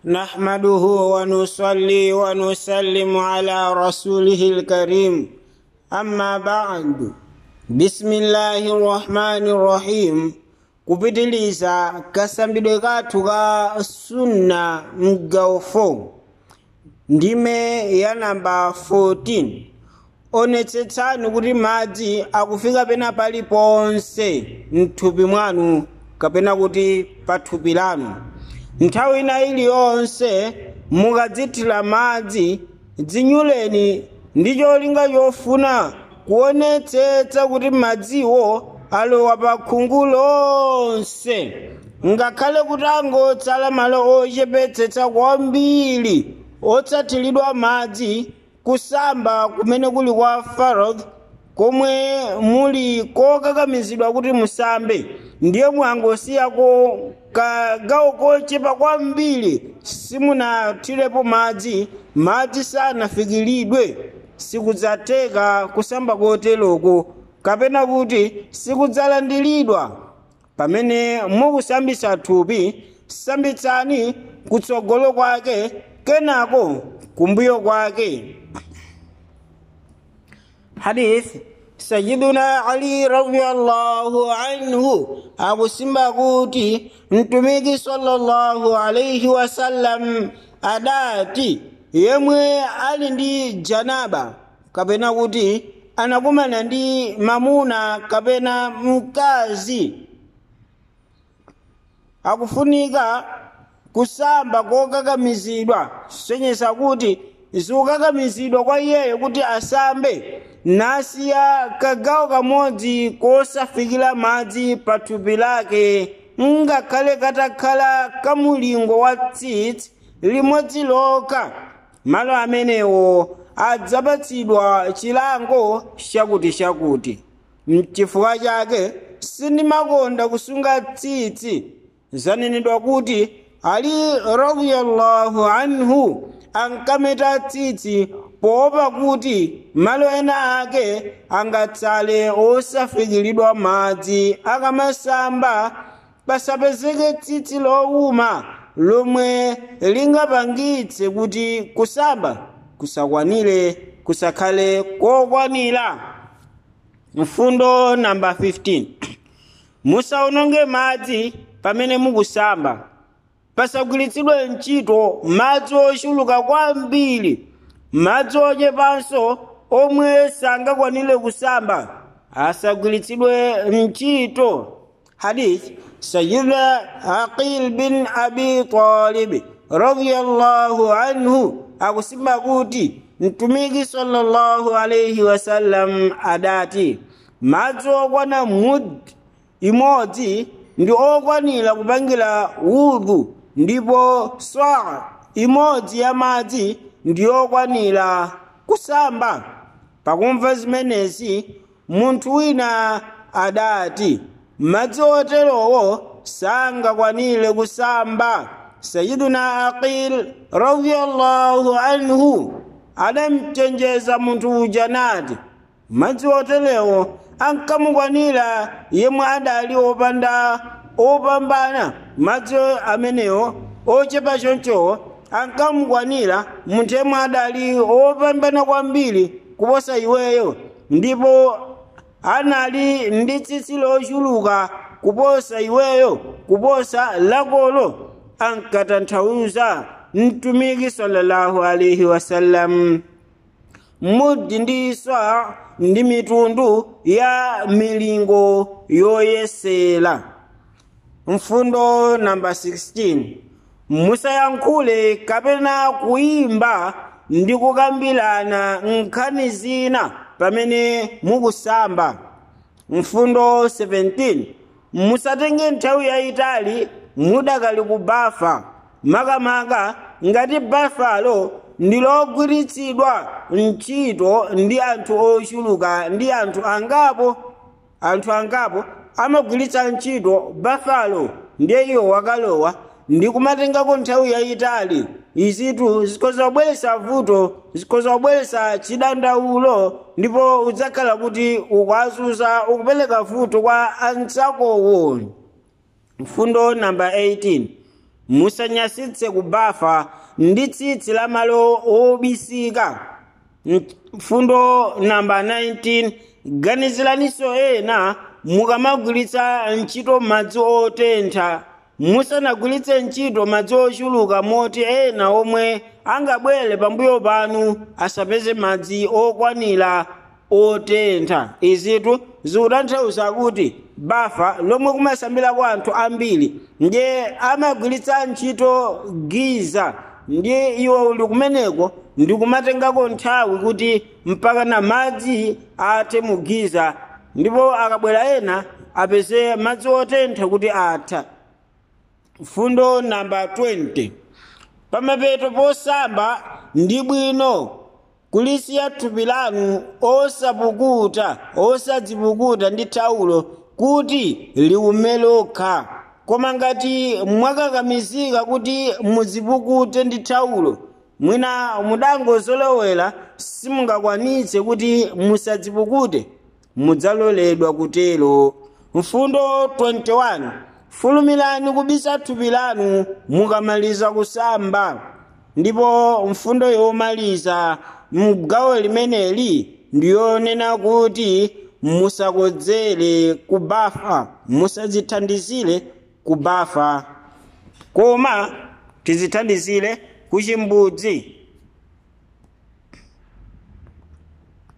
نحمده ونصلي ونسلم على رسوله الكريم أما بعد بسم الله الرحمن الرحيم kupitiliza kasambidwe kathu ka sunna mgaufo ndime ya namba 14 onetsetsani kuti madzi akufika pena paliponse mthupi mwanu kapena kuti pa thupi lanu nthawi ina iliyonse mukadzithira madzi dzinyuleni ndi cholinga chofuna kuonetsetsa kuti madziwo alowa pa khungu lonse ngakhale kuti angotsala malo ochepetsetsa kwambiri otsathiridwa madzi kusamba kumene kuli kwa farod komwe muli kokakamizidwa kuti musambe ndiye mwangosiyako kagawo kochepa kwambiri simunathirepo madzi madzi sanafikiridwe sikudzatheka kusamba koteroko kapena kuti sikudzalandiridwa pamene mukusambisa thupi sambitsani kutsogolo kwake kenako kumbuyo kwake hadith sayiduna ali radiallahu anhu akusimba kuti mtumiki sallallahu alaihi wasallam adati yemwe ali ndi janaba kapena kuti anakumana ndi mamuna kapena mkazi akufunika kusamba kokakamizidwa senyesa kuti zikukakamizidwa kwa iyeyo kuti asambe nasiya kagawo kamodzi kosafikira madzi pa thupi lake ngakhale katakhala kamulingo wa tsitsi limodzi lokha malo amenewo adzapatsidwa chilango chakuti chakuti mchifukwa chake sindimakonda kusunga tsitsi zanenedwa kuti ali radiyallahu anhu ankameta tsitsi poopa kuti malo ena ake angatsale osafikiridwa madzi akamasamba pasapezeke tsitsi lowuma lomwe lingapangitse kuti kusamba kusakwanire kusakhale kokwanira mfundo namba 15 musaononge madzi pamene mukusamba pasagwiritsidwe ntchito madzi ochuluka kwambiri madzi ochepanso omwe sangakwanire kusamba asagwiritsidwe ntchito hadith sayidna aqil bin abi talib radiyallahu anhu akusimba kuti mtumiki sallallahu alaihi wasallam adati madzi okwana mud imodzi ndi okwanira kupangira udhu ndipo saa imodzi ya madzi ndi okwanira kusamba pakumva zimenezi munthu wina adati madzi oterowo sangakwanire kusamba sayiduna aqil radiyallahu anhu adamchenjeza munthu uja nati madzi oterewo ankamukwanira yemwe adali opanda opambana madzi amenewo ochepa choncho ankamukwanira munthu yemwe adali opambana kwambiri kuposa iweyo ndipo anali ndi tsitsi lochuluka kuposa iweyo kuposa lakolo ankatanthauza mtumiki sallallahu alaihi wasallam mudi ndi saa ndi mitundu ya milingo yoyesera mfundo namba 16 musayankhule kapena kuyimba ndi kukambirana nkhani zina pamene mukusamba mfundo 17 musatenge nthawi yayitali mudakali kubafa makamaka ngati bafalo ndi logwiritsidwa ntchito ndi anthu ochuluka ndi anthu angapo anthu angapo amagwiritsa ntchito bafalo ndiye iwo wakalowa ndi kumatengako nthawi yayitali izitu zikhoza kubweretsa vuto zikhoza kubweretsa chidandaulo ndipo udzakhala kuti ukwazuza ukupereka vuto kwa anzakowo mfundo namba 18 musanyasitse kubafa ndi tsitsi la malo obisika mfundo namba 19 ganiziraninso ena mukamagwiritsa ntchito madzi otentha musanagwiritse ntchito madzi ochuluka moti ena omwe angabwere pambuyo panu asapeze madzi okwanira otentha izitu zikutanthauza kuti bafa lomwe kumasambirako anthu ambiri ndiye amagwiritsa ntchito giza ndiye iwo uli kumeneko ndikumatengako nthawi kuti mpaka na madzi athe mugiza ndipo akabwera ena apeze madzi otentha kuti atha fundo namba 20 pamapeto posamba ndi bwino kulisiya thupi lanu osapukuta osadzipukuta ndi thawulo kuti liume lokha koma ngati mwakakamizika kuti muzipukute ndi thawulo mwina mudangozolowera simungakwanitse kuti musadzipukute mudzaloledwa kutero mfundo 21 fulumirani kubisa thupi lanu mukamaliza kusamba ndipo mfundo yomaliza mgawo limeneli ndiyonena kuti musakodzere kubafa musadzithandizire kubafa koma tizithandizire kuchimbudzi